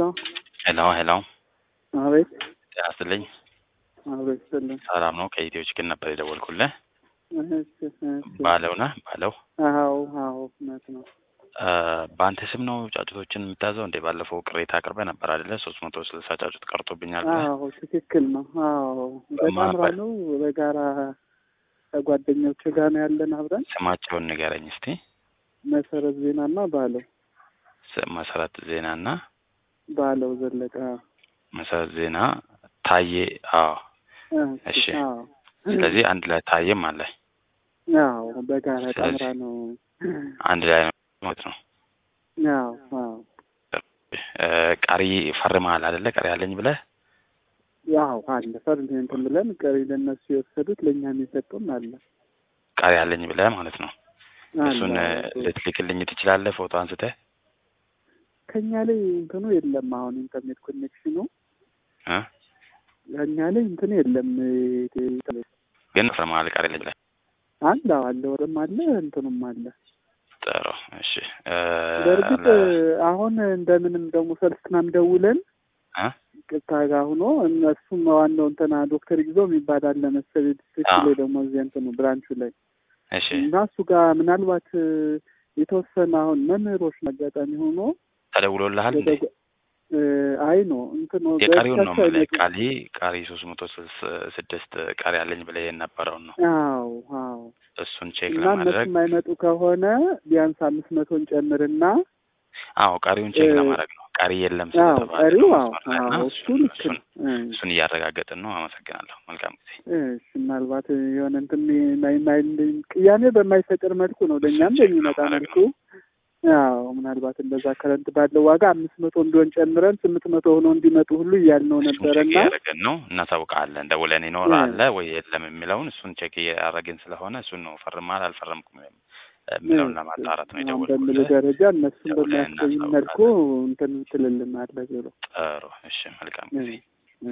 ሄሎ ሄሎ ሄሎ፣ አቤት ጤና ይስጥልኝ። አቤት ስልኝ ሰላም ነው? ከኢትዮ ችግር ነበር የደወልኩልህ። እሺ እሺ ባለው ነህ? ባለው አዎ አዎ እውነት ነው እ በአንተ ስም ነው ጫጩቶችን የምታዘው እንዴ? ባለፈው ቅሬታ አቅርበህ ነበር አይደለ? ሶስት መቶ ስልሳ ጫጩት ቀርቶብኛል ብለህ። አዎ ትክክል ነው አዎ በጣምራ ነው በጋራ ከጓደኞች ጋር ነው ያለን አብረን ስማቸውን ንገረኝ እስቲ። መሰረት ዜናና ባለው ስ- መሰረት ዜናና ባለው ዘለቀ መሰረት ዜና ታዬ። አዎ እሺ። አዎ ስለዚህ አንድ ላይ ታዬም አለ። አዎ በጋራ ስለዚህ- ጣምራ ነው አንድ ላይ ነው ማለት ነው። አዎ አዎ እ ቀሪ ፈርመሃል አይደለ? ቀሪ አለኝ ብለህ ያው አለ ፈርድ እንትን ብለን ቀሪ ለእነሱ የወሰዱት ለእኛም የሰጡን አለ ቀሪ አለኝ ብለህ ማለት ነው። አለ እሱን እ አዎ። ልትልክልኝ ትችላለህ? ፎቶ አንስተህ ከኛ ላይ እንትኑ የለም አሁን ኢንተርኔት ኮኔክሽኑ እ ከኛ ላይ እንትኑ የለም ግን ፈርመሃል ቀሪ አለኝ ብለህ አለ አለ ወርም አለ እንትኑም አለ ጥሩ እሺ። እ በእርግጥ ለ- አሁን እንደምንም ደግሞ ሰልስትናም ደውለን እ ቅጥታ ጋር ሆኖ እነሱም ዋናው እንትና ዶክተር ይግዘው የሚባል አለ መሰለኝ ዲስትሪክት አዎ። ላይ ደግሞ እዚህ እንትኑ ብራንቹ ላይ እሺ እና እሱ ጋር ምናልባት የተወሰነ አሁን መምህሮች አጋጣሚ ሆኖ ተደውሎልሃል እንዴ? ወደ- እ አይ ነው እንትኑ የቀሪውን ነው በእርሳቸው የምልህ። አይመጡም። ቃሊ ቀሪ ሶስት መቶ ስልስ- ስድስት ቀሪ አለኝ ብለህ የነበረውን ነው። አዎ አዎ እሱን ቼክ እና እነሱ ለማድረግ የማይመጡ ከሆነ ቢያንስ አምስት መቶን ጨምርና አዎ ቀሪውን ቼክ እ- ለማድረግ ነው። ቀሪ የለም አዎ ስለተባለ ቀሪው ነው አዎ መስመር ላይ እና አዎ እሱ እሱን ልክ እሱን ነው እ እሱን እያረጋገጥን ነው። አመሰግናለሁ። መልካም ጊዜ። እሺ ምናልባት የሆነ እንትን ማይ ማይ ቅያሜ በማይፈጥር መልኩ ነው ለእኛም ቼክ በሚመጣ ለማድረግ መልኩ አዎ ምናልባት እንደዛ ከረንት ባለው ዋጋ አምስት መቶ እንዲሆን ጨምረን ስምንት መቶ ሆኖ እንዲመጡ ሁሉ እያልነው እሱን ቼክ ነበረና እያደረግን ነው። እናሳውቃለን። ደውለን ይኖር አለ ወይ የለም የሚለውን እሱን ቼክ እያደረግን ስለሆነ እሱን ነው ፈርማል አልፈረምኩም የሚለውን ለማጣራት ነው አሁን በሚሉ የደወልኩልህ። ደረጃ እነሱን ደውለን በሚያስገኝ መልኩ እንትን ትልልናለ ዞሮ ጥሩ እሺ፣ መልካም ጊዜ።